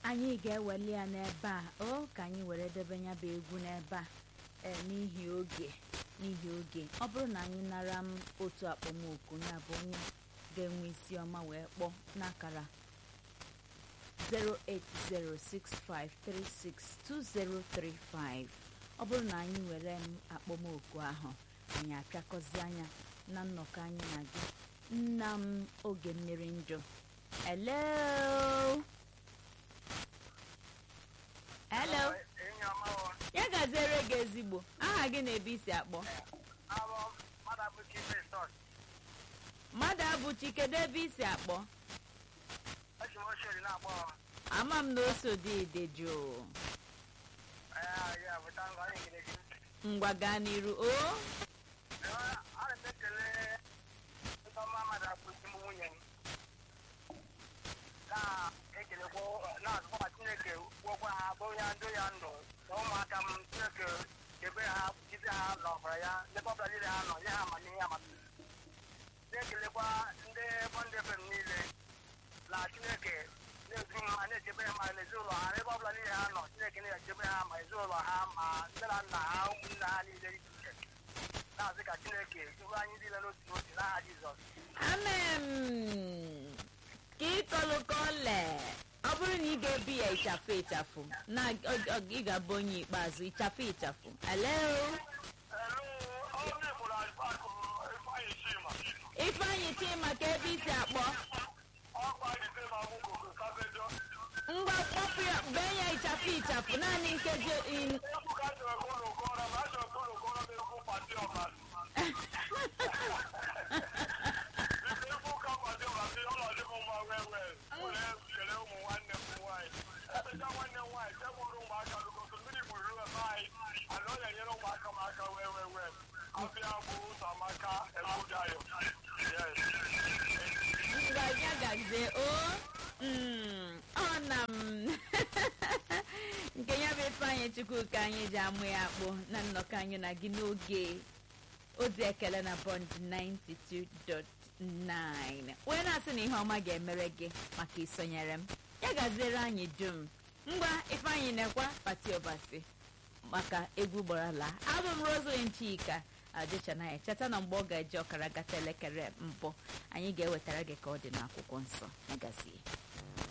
anyị ga-eweli ya n'ebe a o ka anyị were debe ya bụ egwu n'ebe a ee n'ihi oge n'ihi oge ọ bụrụ na anyị nara m otu akpọmoku ya bụ onye ga-enwe isi ọma wee kpọọ n'akara 08065362035 ọ bụrụ na anyị were m akpọmoku ahụ anyị apịakọzi anya na nnọkọ anyị na gị nna m oge mmiri njọ hello hello ya gaziere gị ezigbo aha gị na-ebe isi akpọ mmadụ abụchi kedu ebe isi akpọ ama m na oso dị ide jụụ ngwa gaa n'iru o na-azụkwa chineke gwọkwa ha bụ ya ndụ ya ndụ na ụmụaka m chineke debe ha jide ha n'ọbara ya ndebe ọbụla niile ha nọ nye ha amamihe amamihe na-ekelekwa ndị bọndị fem niile na chineke na-edu ha na-echebe ha ma n'ezinụlọ ha ebe ọbụla niile ha nọ chineke na-echebe ha ma ezinụlọ ha ma nne na nna ha ụmụnne ha niile iche iche na-azị ka chineke dube anyị niile n'otu n'otu n'aha jizọs amen ka ịkọlụkọle ọ bụrụ na ị ga-ebi ya ịchafụ ịchafụ na ọ- ọ- ị ga-abụ onye ikpeazụ ịchafụ ịchafụ alo ifeanyị chima ka ebe isi akpọ ngwa kpọpụ ya bee ya ịchafụ ịchafụ naanị nkeji in- ngwa ya gazie o Mm, ọ na m nke ya bụ ifeanyị chukwu ka anyị ji amụ ya akpụ na nnọkọ anyị na gị n'oge ozi ekele na bond 92.9 wee na-asị na ihe ọma ga-emere gị maka isonyere m ya gaziere anyị dum ngwa ifeanyị na-ekwa pati ọbasi maka egwu gbarala abụ m roslyn chika adịchanaya cheta na mgbe ọ ga-eji ọkara gata elekere mbụ anyị ga-ewetara gị ka ọ dị n'akwụkwọ nsọ ya gazie